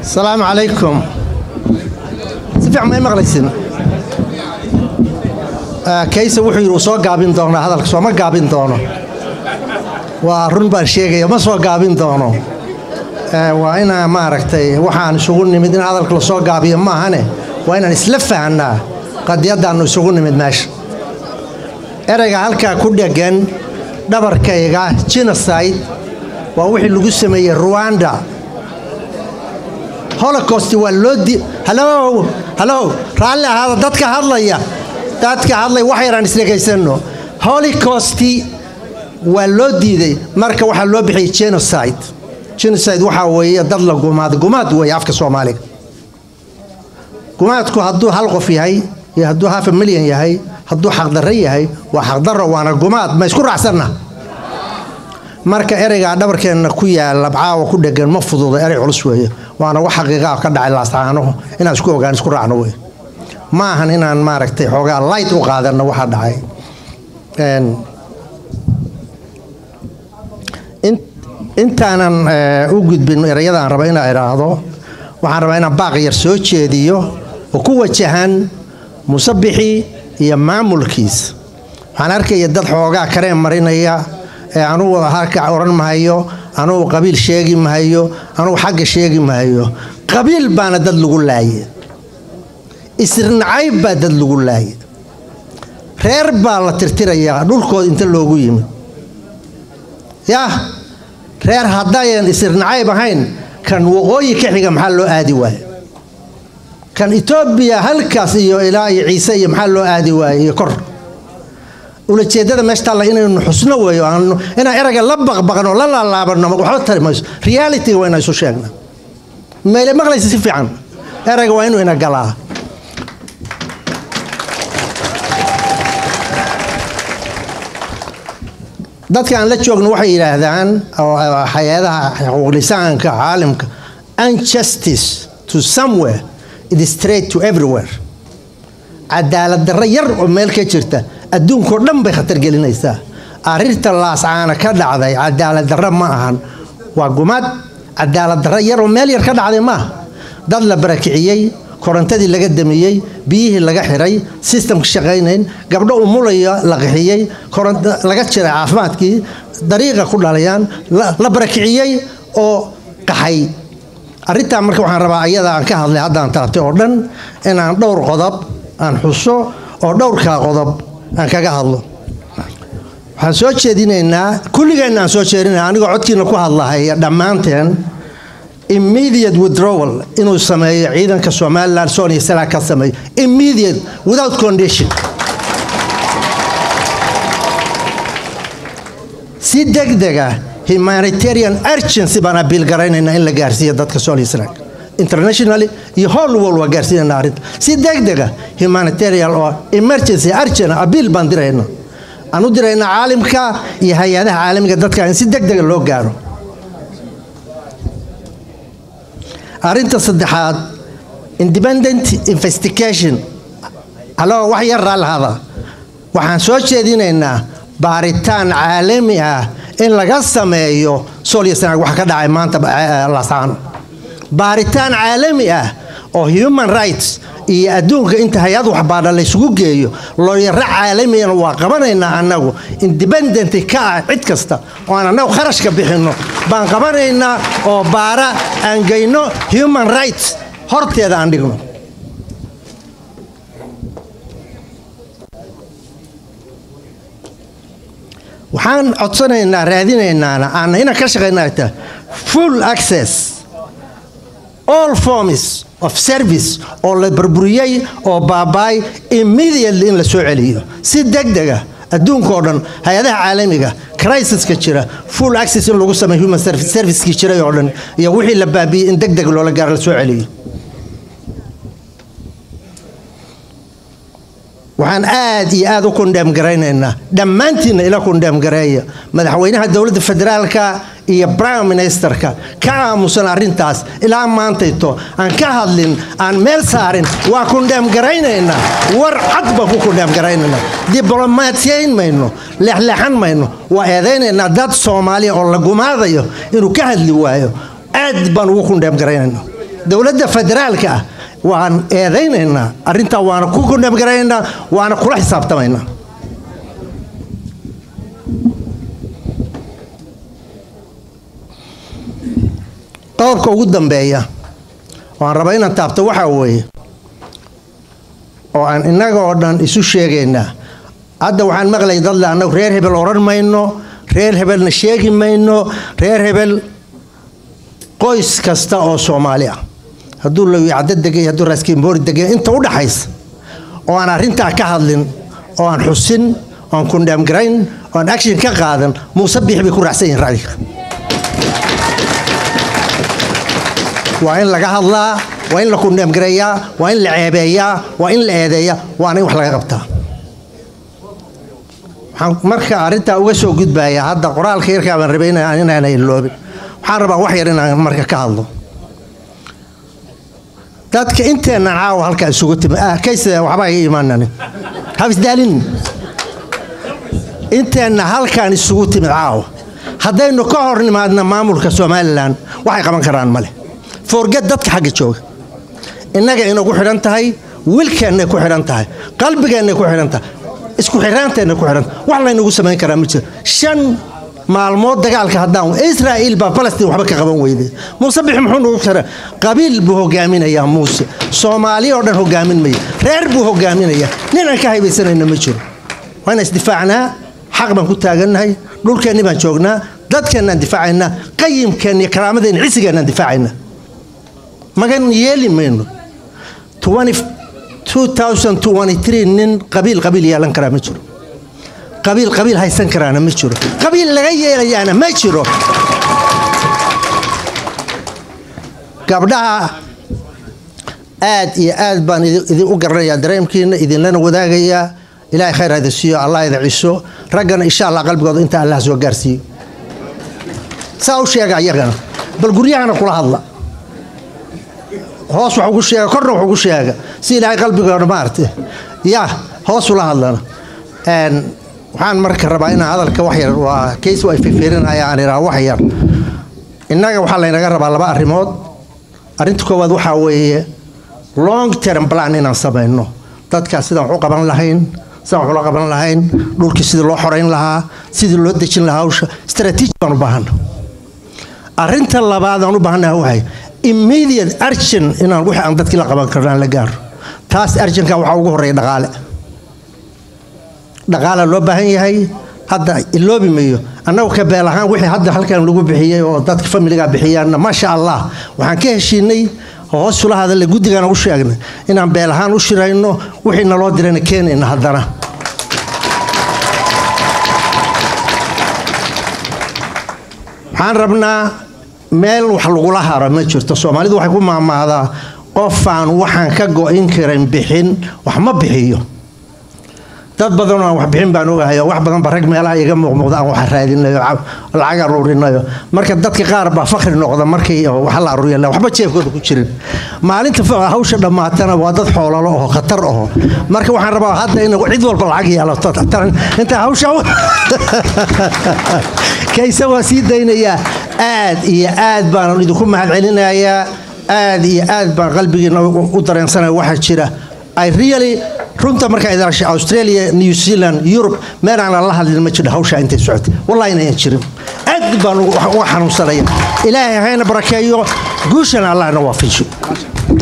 asalaamu calaykum si fiican may maqlaysin kayse wuxuu yidhi uu soo gaabin doonaa hadalka sooma gaabin doono waa run baan sheegaya ma soo gaabin doono waa inaa maaragtay waxaan isugu nimid in hadalka lasoo gaabiyo maahane waa inaan isla fahnaa qadiyaddaannu isugu nimid meesha ereyga halkaa ku dheggan dhabarkayga genocide waa wixii lagu sameeyey ruwanda holocost waa loo di halow halow raalli ahaada dadka hadlaya dadka hadlaya wax yaraan isdhegaysanno holocosti waa loo diiday marka waxaa loo bixiyey genocide genocide waxaa weeye dad la gumaad gumaad weeye afka soomaaliga gumaadku hadduu hal qof yahay iyo hadduu hafa milyan yahay hadduu xaqdarro yahay waa xaqdarro waana gumaad ma isku raacsanna marka ereygaa dhabarkeenna ku yaala caawa ku dhegan ma fududa erey culus weeye waana wax xaqiiqaa ka dhacay laasaano inaan isku ogaan isku raacno wey ma ahan inaan maaragtay xoogaa light u qaadanno waxa dhacay intaanan u gudbin ereyadaan raba inaa idhaahdo waxaan rabaa inaan baaq yar soo jeediyo oo ku wajahan musabixii iyo maamulkiisa waxaan arkaya dad xoogaa kareen marinaya ee anugu halka odhan mahayo anugu qabiil sheegi mahayo anugu xagga sheegi mahayo qabiil baana dad lagu laaye isrinacayb baa dad lagu laaye reer baa la tirtirayaa dhulkooda inta loogu yimid yah reer haddayan isirnacayb ahayn kan waqooyi ka xiga maxaa loo aadi waaye kan etoobiya halkaas iyo ilaa iyo ciise iyo maxaa loo aadi waaye iyo kor ulajeedada meesha taalla inaynu xusno weeyo inaan erayga la baqbaqno la laalaabanno waxba tari mayso realityga waa inaan isu sheegna meele maqlaysa si fiican erayga waa inuu ina galaa dadka aan la joogno waxay yidhaahdaan hay-adaha xuquuqlisaanka caalimka unjustice to somewhere it is straight to everywhere cadaalad darro yar oo meel ka jirta adduunkao dhan bay khatar gelinaysaa arrinta laascaana ka dhacday cadaalad darro ma ahan waa gumaad cadaalad darro yar oo meel yar ka dhacday maaha dad la barakiciyey korontadii laga damiyey biyihii laga xiray sistamka shaqaynayn gabdho umulaya la qixiyey laga jiray caafimaadkii dariiqa ku dhalayaan la barakiciyey oo qaxay arrintaa marka waxaan rabaa ayada aan ka hadlay haddaan taabtay oo dhan inaan dhowr qodob aan xuso oo dhowrkaa qodob aan kaga hadlo waxaan soo jeedinaynaa kulligeenna aan soo jeedinaya anigoo codkiina ku hadlahaya dhammaanteen immediate withdrawal inuu sameeyo ciidanka somalilan sonia sala ka sameeyo immediate without condition si degdega humanitarian urgency baan abiil garaynaynaa in la gaarsiiyo dadka sonia sala internationally iyo whole world waa gaarsiinayna arrinta si degdega humanitarian oo emergency urgent abiil baan dirayna aan u diraynaa caalimka iyo hay-adaha caalamiga dadka in si degdega loo gaaro arrinta saddexaad independent investigation aloo wax yar raallahada waxaan soo jeedinaynaa baaritaan caalami ah in laga sameeyo solyasanaag wax ka dhacay maanta lasaano baaritaan caalami ah oo human rights iyo adduunka inta hay-ad waxbaadha laysugu geeyo looyaro caalamiyana waa qabanaynaa annagu independent ka ah cid kasta oo aan annagu kharashka bixinno baan qabanaynaa oo baara aan geyno human rights horteeda aan dhigno waxaan codsanaynaa raadinaynaana aan ina ka shaqaynata full access all forms of service oo la burburiyey oo baabaay immediately in la soo celiyo si degdega adduunka oo dhan hay-adaha caalamiga crisiska jira full access in lagu sameeyo human servicekii jiray oo dhan iyo wixii la baabiyey in deg deg loola gaaro la soo celiyo waxaan aad iyo aad u kundheem garaynaynaa dhammaantiinna ila kundheem gareeya madaxweynaha dowladda federaalka iyo prime ministerka ka aamusan arrintaas ilaa maantayto aan ka hadlin aan meel saarin waa kundheem garaynaynaa war cad baan ku kundheem garaynaynaa diblomaatiyayn mayno leexleexan mayno waa eedaynaynaa dad soomaaliya oo la gumaadayo inuu ka hadli waayo aad baan ugu kundheem garaynaynaa dowladda federaalka ah waan eedaynaynaa arrintaa waana ku kundhamgaraynaa waana kula xisaabtamaynaa qodobka ugu dambeeya waan rabaa inaan taabto waxaa weeye oo aan innaga oo dhan isu sheegaynaa hadda waxaan maqlay dadle annagu reer hebel odhan mayno reer hebelna sheegi mayno reer hebel qoys kasta oo soomaali ah hadduu lawicaddo degay hadduu raaskiimboori degay inta u dhaxaysa oo aan arrintaa ka hadlin oo aan xusin oo aan kundhaamgarayn oo aan action ka qaadan muuse biix bay ku raacsan yihin racdiga waa in laga hadlaa waa in la kundhaamgareeyaa waa in la ceebeeyaa waa in la eedeeyaa waana in wax laga qabtaa waxaan marka arrintaa uga soo gudbayaa hadda qoraalka yarkaa baan rabay inaan iloobin waxaan rabaa wax yar inaan marka ka hadlo dadka inteennan caawa halkaa isugu timi kays waxba iga imaananin habisdaalin inteenna halkaan isugu timid caawa haddaynu ka hor nimaadna maamulka somalilan waxay qaban karaan male forget dadka xagga jooga innaga inagu xidhan tahay wilkeennay ku xidhan tahay qalbigeennay ku xidhan tahay isku xiraanteenna ku xidhan wax laynagu samayn karaa ma jiro shan maalmood dagaalka haddaan israa'iil baa falastiin waxba ka qaban weyday muuse bix muxuu nagu xira qabiil buu hogaaminayaa muuse soomaali oo dhan hogaamin maya reer buu hogaaminayaa nin aan ka haybaysanayna ma jiro waa inaan isdifaacnaa xaq baan ku taagannahay dhulkeenni baan joognaa dadkeennaan difaacaynaa qayimkeenna iyo karaamadeenna cisigeennaan difaacaynaa magan yeeli mayno nin qabiil qabiil yeelan karaa ma jiro qabiil qabiil haysan karaana ma jiro qabiil laga yeelayaana ma jiro gabdhaha aad iyo aad baan idin u garanayaa dareemkiina idinlana wadaagayaa ilaahay khayr hada siiyo allah ida ciso raggana insha allah qalbigooda inta allah soo gaarsiiyo saa u sheega iyagana bal guryahana kula hadla hoos wax ugu sheega korna wax ugu sheega si ilaahay qalbigooda maaragtay yaa hoos ula hadlana waxaan marka rabaa inaan hadalka wax yar waa kays waa fifiirinaya aan idhaha wax yar innaga waxaa laynaga rabaa laba arrimood arrinta koowaad waxaa weeye long term plan inaan samayno dadkaas sidaan wax u qaban lahayn sidaan wax ula qaban lahayn dhulkii sidii loo xorayn lahaa sidii loo dejin lahaa hawsha strategy baan u baahana arrinta labaad aan u baahanaha waxay immediate argent inaan wixii aan dadkii la qaban karno aan la gaaro taas argentka waxaa ugu horreeya dhaqaale dhaqaala loo baahan yahay hadda iloobi mayo annagu ka beel ahaan wixii hadda halkan lagu bixiyey oo dadka familiga bixiyaanna maasha allah waxaan ka heshiinay hoos ula hadalla guddigana u sheegnay inaan beel ahaan u shirayno wixii naloo dirayna keenayna haddana waxaan rabnaa meel wax lagula haro ma jirto soomaalidu waxay ku maamaahdaa qofaan waxaan ka go-in karin bixin wax ma bixiyo dad badanoo aan wax bixin baan ogahayo wax badanba rag meelaha iga muuqmuuqda aan wax raadinayo lacag aruurinayo marka dadka qaar baa fakri noqda markii wax la aruuriya waxba jeefkooda ku jirin maalinta hawsha dhammaatana waa dad xoolalo oho khatar oho marka waxaan rabaa hadda in cid walba lacag yeelato inta hawsha kayse waa sii daynayaa aad iyo aad baan idinku mahadcelinayaa aad iyo aad baan qalbigiina u dareensanaya waxaa jira I really runta markaa idaalashay australia new zealand yurub meel aan la hadlin ma jiro hawsha intay socotay wallahi inayan jirin aad baan uga xanuunsanaya ilaahay hayna barakeeyo guushana allahna waafajiyo